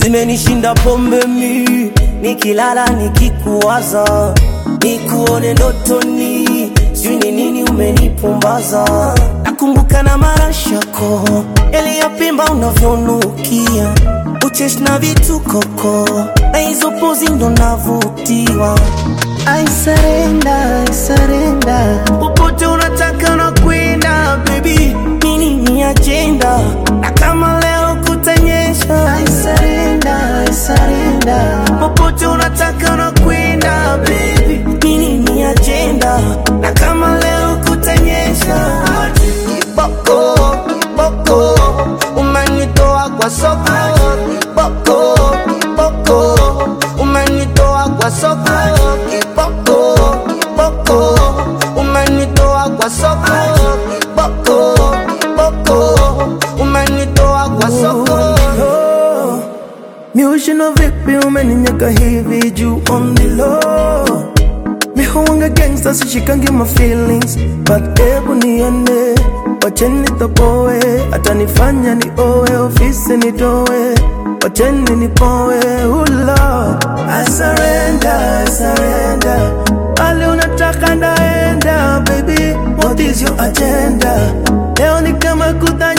zimenishinda pombe mi nikilala nikikuwaza nikuone ndotoni sijui ni nini umenipumbaza nakumbuka na marashako yaliyopimba unavyonukia ucheshi na vitukoko na hizo pozi ndo navutiwa I surrender, I surrender. Popote unataka na kwenda baby, nini ni agenda na kama leo kutanyesha. I surrender, I surrender. Popote unataka na kwenda baby, nini ni agenda na kama leo kutanyesha. Kiboko, kiboko, umenitoa kwa soko. Kiboko, kiboko, umenitoa kwa soko. Kiboko, kiboko, umenitoa kwa soko. Kiboko, kiboko, umenitoa kwa soko. Miushino vipi umeninyaka hivi juu on the low Mihuanga gangsta sishikangi my feelings But ebu nione Wacheni toboe Atanifanya ni owe Ofisi nitoe Wacheni nipoe Oh Lord I surrender, I surrender Pale unataka ndaenda Baby, what is your agenda? Leo ni kama kutanya